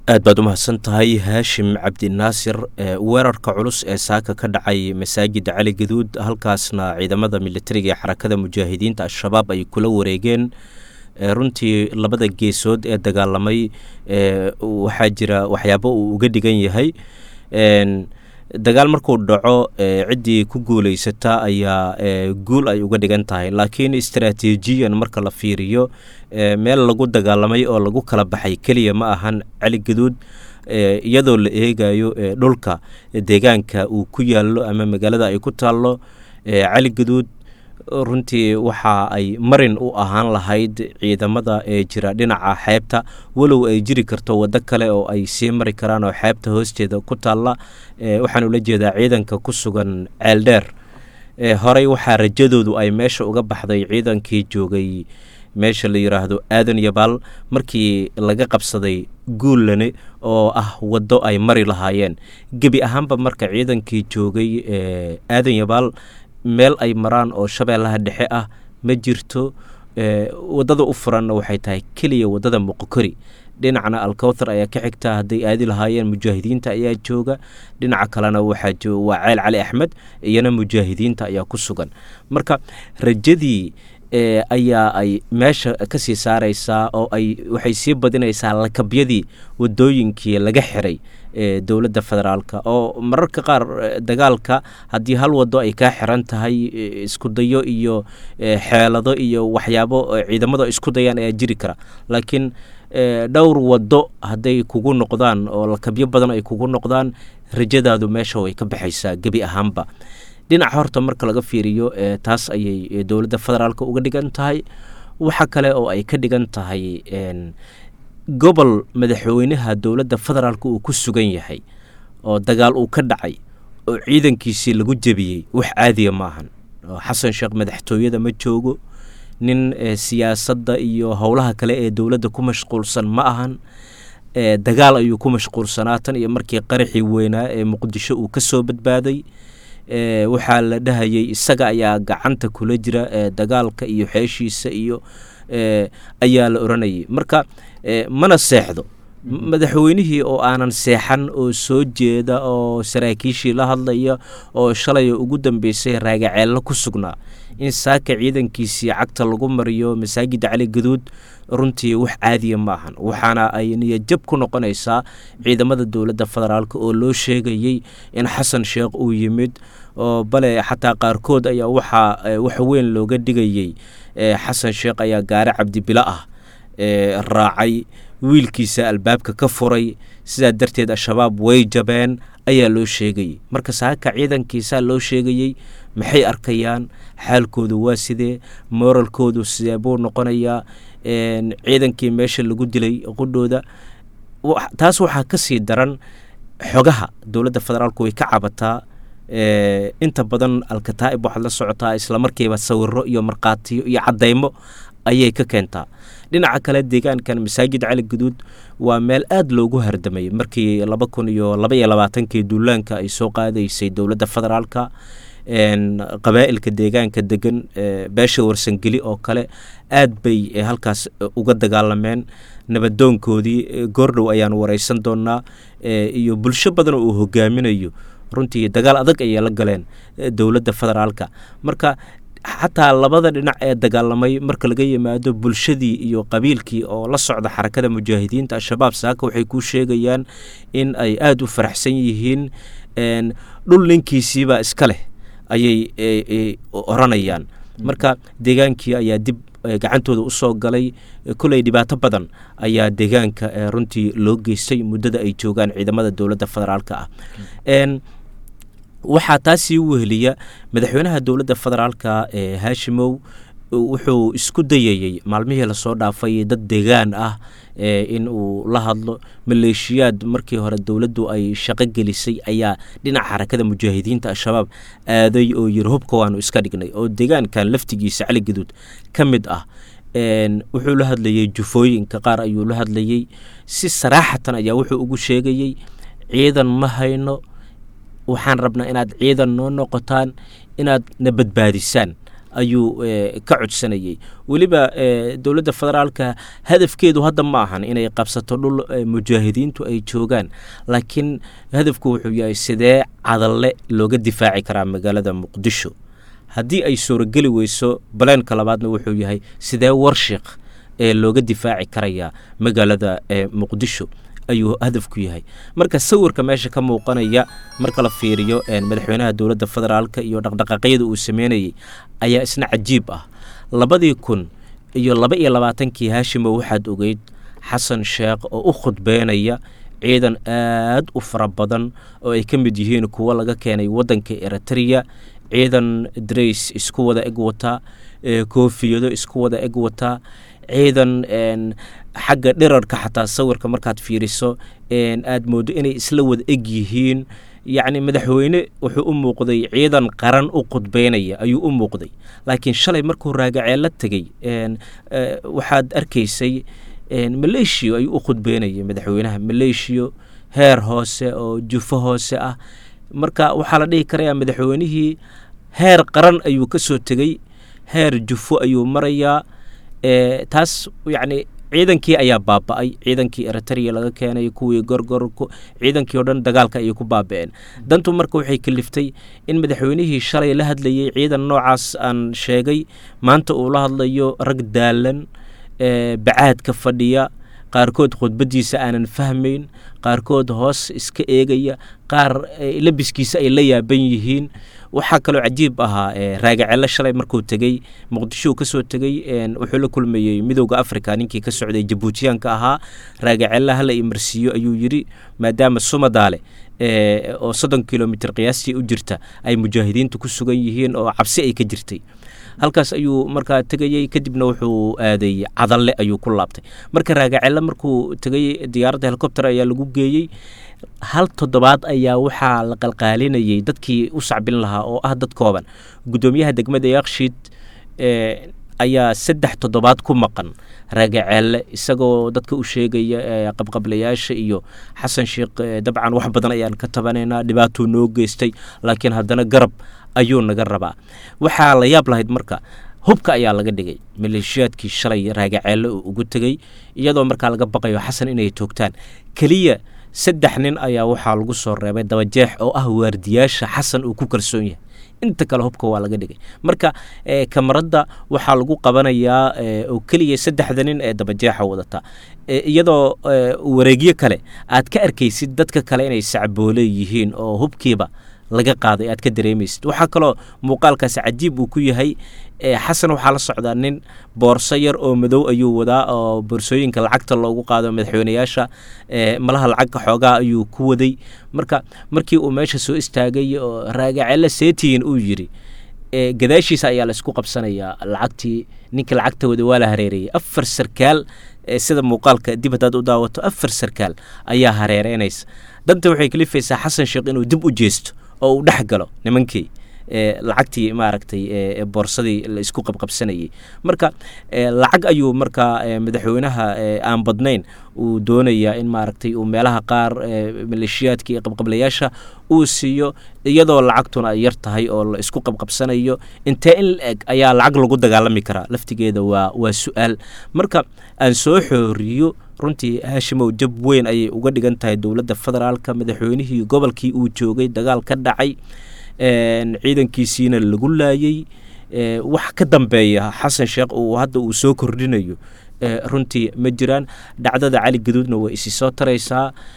aad baad u mahadsan tahay haashim cabdinaasir weerarka culus ee saaka ka dhacay masaajida cali gaduud halkaasna ciidamada militariga ee xarakada mujaahidiinta al-shabaab ay kula wareegeen runtii labada geesood ee dagaalamay waxaa jira waxyaabo uu uga dhigan yahay dagaal markuu dhaco ciddii ku guuleysata ayaa guul ay uga dhigan tahay laakiin istaraatiijiyan marka la fiiriyo meel lagu dagaalamay oo lagu kala baxay keliya ma ahan cali gaduud iyadoo la eegayo dhulka deegaanka uu ku yaallo ama magaalada ay ku taallo cali gaduud runtii waxa ay marin u ahaan lahayd ciidamada ee jira dhinaca xeebta walow ay jiri karto waddo kale oo ay sii mari karaan oo xeebta hoosteeda ku taalla waxaan ula jeedaa ciidanka ku sugan ceeldheer horey waxaa rajadoodu ay meesha uga baxday ciidankii joogay meesha la yidhaahdo aadan yabaal markii laga qabsaday guullane oo ah waddo ay mari lahaayeen gebi ahaanba marka ciidankii joogay aadan yabaal meel ay maraan oo shabeellaha dhexe ah ma jirto waddada u furanna waxay tahay keliya waddada muqokori dhinacna alkowthar ayaa ka xigta hadday aadi lahaayeen mujaahidiinta ayaa jooga dhinaca kalena waxaa jooga waa ceel cali axmed iyana mujaahidiinta ayaa ku sugan marka rajadii ayaa ay meesha ka sii saaraysaa oo ay waxay sii badinaysaa lakabyadii waddooyinkii laga xiray dowladda federaalka oo mararka qaar dagaalka haddii hal waddo ay kaa xiran tahay iskudayo iyo xeelado iyo waxyaabo ciidamadu isku dayaan ayaa jiri kara laakiin dhowr waddo hadday kugu noqdaan oo lakabyo badan ay kugu noqdaan rajadaadu meesha way ka baxaysaa gebi ahaanba dhinaca horta marka laga fiiriyo taas ayay dowladda federaalka uga dhigan tahay waxa kale oo ay ka dhigan tahay gobol madaxweynaha dowladda federaalka uu ku sugan yahay oo dagaal uu ka dhacay oo ciidankiisii lagu jebiyey wax caadiya ma ahan xasan sheekh madaxtooyada ma joogo nin siyaasadda iyo howlaha kale ee dowladda ku mashquulsan ma ahan dagaal ayuu ku mashquulsanaa tan iyo markii qaraxii weynaa ee muqdisho uu ka soo badbaaday waxaa la dhahayay isaga ayaa gacanta kula jira dagaalka iyo xeeshiisa iyo ayaa la oranayay marka mana seexdo madaxweynihii oo aanan seexan oo soo jeeda oo saraakiishii la hadlaya oo shalay ugu dambeysay raagaceello ku sugnaa in saaka ciidankiisii cagta lagu mariyo masaajida cali gaduud runtii wax caadiya ma ahan waxaana ay niyajab ku noqonaysaa ciidamada dowladda federaalk oo loo sheegayey in xasan sheekh uu yimid oo bale xataa qaarkood ayaa waxaa wax weyn looga dhigayey xasan sheekh ayaa gaare cabdibilo ah raacay wiilkiisa albaabka ka furay sidaa darteed al-shabaab way jabeen ayaa loo sheegayey marka saaka ciidankiisaa loo sheegayey maxay arkayaan xaalkoodu waa sidee mooralkoodu sidee buu noqonayaa ciidankii meesha lagu dilay qudhooda taas waxaa ka sii daran xogaha dowladda federaalku way ka cabataa inta badan alkataa'ib waxaad la socotaa islamarkiiba sawiro iyo markhaatiyo iyo caddaymo ayay ka keentaa dhinaca kale deegaankan masaajid cali guduud waa meel aada loogu hardamay markii laba kun iyo laba iyo labaatankii duulaanka ay soo qaadaysay dowladda federaalka qabaa'ilka deegaanka degan beesha warsangeli oo kale aad bay halkaas uga dagaalameen nabadoonkoodii goordhow ayaan wareysan doonaa iyo bulsho badan oo uu hogaaminayo runtii dagaal adag ayay la galeen dowladda federaalka marka xataa labada dhinac ee dagaalamay marka laga yimaado bulshadii iyo qabiilkii oo la socda xarakada mujaahidiinta al-shabaab saaka waxay kuu sheegayaan in ay aada u faraxsan yihiin dhul ninkiisiibaa iska leh ayay oranayaan marka deegaankii ayaa dib gacantooda usoo galay koley dhibaato badan ayaa deegaanka runtii loo geystay muddada ay joogaan ciidamada dowladda federaalka ah waxaa taasii weheliya madaxweynaha dowladda federaalka ee haashimow wuxuu isku dayayey maalmihii lasoo dhaafay dad deegaan ah in uu la hadlo maleeshiyaad markii hore dowladdu ay shaqo gelisay ayaa dhinaca xarakada mujaahidiinta al-shabaab aaday oo yiri hubka waanu iska dhignay oo deegaankan laftigiisa cali gaduud ka mid ah wuxuu la hadlayey jufooyinka qaar ayuu la hadlayey si saraaxatan ayaa wuxuu ugu sheegayey ciidan ma hayno waxaan rabnaa inaad ciidan noo noqotaan inaad na badbaadisaan ayuu ka codsanayey weliba dowladda federaalka hadafkeedu hadda ma ahan inay qabsato dhul mujaahidiintu ay joogaan laakiin hadafku wuxuu yahay sidee cadalle looga difaaci karaa magaalada muqdisho haddii ay suurogeli weyso baleenka labaadna wuxuu yahay sidee warshiq ee looga difaaci karayaa magaalada muqdisho ayuu hadafku yahay marka sawirka meesha ka muuqanaya marka la fiiriyo madaxweynaha dowladda federaalka iyo dhaqdhaqaaqyada uu sameynayey ayaa isna cajiib ah labadii kun iyo laba iyo labaatankii haashimo waxaad ogeyd xasan sheekh oo u khudbeynaya ciidan aad u fara badan oo ay ka mid yihiin kuwo laga keenay waddanka eritrea ciidan drays isku wada eg wataa koofiyado isku wada eg wataa ciidan xagga dhirarka xataa sawirka markaad fiiriso aad moodo inay isla wada eg yihiin yacni madaxweyne wuxuu u muuqday ciidan qaran u khudbeynaya ayuu u muuqday laakiin shalay markuu raagacee la tegey waxaad arkaysay maleeshiyo ayuu u khudbeynayay madaxweynaha maleeshiyo heer hoose oo jufo hoose ah marka waxaa la dhihi karayaa madaxweynihii heer qaran ayuu ka soo tegey heer jufo ayuu marayaa taas yacni ciidankii ayaa baaba-ay ciidankii eritrea laga keenay kuwii gorgor ciidankii o dhan dagaalka ayay ku baaba-een dantu marka waxay kaliftay in madaxweynihii shalay la hadlayey ciidan noocaas aan sheegay maanta uu la hadlayo rag daalan bacaadka fadhiya qaarkood khudbadiisa aanan fahmayn qaarkood hoos iska eegaya qaar labiskiisa ay la yaaban yihiin waxaa kaloo cajiib ahaa raagacelle shalay markuu tegey muqdishou ka soo tegey wuxuu la kulmayey midowda africa ninkii ka socday jabuutiyaanka ahaa raagacelle hala imarsiiyo ayuu yidhi maadaama sumadaale oo soddon kilomitr qiyaastii u jirta ay mujaahidiintu ku sugan yihiin oo cabsi ay ka jirtay halkaas ayuu markaa tegayey kadibna wuxuu aaday cadalle ayuu ku laabtay marka raagacelle markuu tegay diyaaradda helicopter ayaa lagu geeyey hal toddobaad ayaa waxaa la qalqaalinayey dadkii u sacbin lahaa oo ah dad kooban guddoomiyaha degmada yakshiid ayaa saddex toddobaad ku maqan raagaceelle isagoo dadka u sheegaya qabqablayaasha iyo xasan sheekh dabcan wax badan ayaan ka tabanaynaa dhibaatuu noo geystay laakiin haddana garab ayuu naga rabaa waxaa la yaab lahayd marka hubka ayaa laga dhigay maleeshiyaadkii shalay raagaceelle uu ugu tegey iyadoo markaa laga baqayo xasan inay toogtaan keliya saddex nin ayaa waxaa lagu soo reebay dabajeex oo ah waardiyaasha xasan uu ku kalsoon yahay inta kale hubka waa laga dhigay marka kamaradda waxaa lagu qabanayaa oo keliya saddexda nin ee dabajeexa wadata iyadoo wareegyo kale aad ka arkaysid dadka kale inay sacboole yihiin oo hubkiiba laga qaaday aad ka dareemaysid waxaa kaloo muuqaalkaas cajiib uu ku yahay xasan waxaa la socdaa nin boorso yar oo madow ayuu wadaa oo boorsooyinka lacagta loogu qaado madaxweyneyaasha malaha lacagka xoogaa ayuu ku waday marka markii uu meesha soo istaagay oo raagacelle seetiyin uu yidhi gadaashiisa ayaa laysku qabsanayaa lacagtii ninkii lacagta wada waa la hareerayay afar sarkaal sida muuqaalka dib haddaad u daawato afar sarkaal ayaa hareereynaysa danta waxay kalifaysaa xasan sheekh inuu dib u jeesto oo uu dhex galo nimankii lacagtii maaragtay boorsadii la isku qabqabsanayay marka lacag ayuu markaa madaxweynaha aan badnayn uu doonayaa in maaragtay uu meelaha qaar maleeshiyaadka iyo qabqablayaasha uu siiyo iyadoo lacagtuna ay yar tahay oo la isku qabqabsanayo intee in la eg ayaa lacag lagu dagaalami karaa laftigeeda waa waa su-aal marka aan soo xooriyo runtii haashimow jab weyn ayay uga dhigan tahay dowladda federaalka madaxweynihii gobolkii uu joogay dagaal ka dhacay ciidankiisiina lagu laayey wax ka dambeeya xasan sheekh uu hadda uu soo kordhinayo runtii ma jiraan dhacdada cali gaduudna way isi soo taraysaa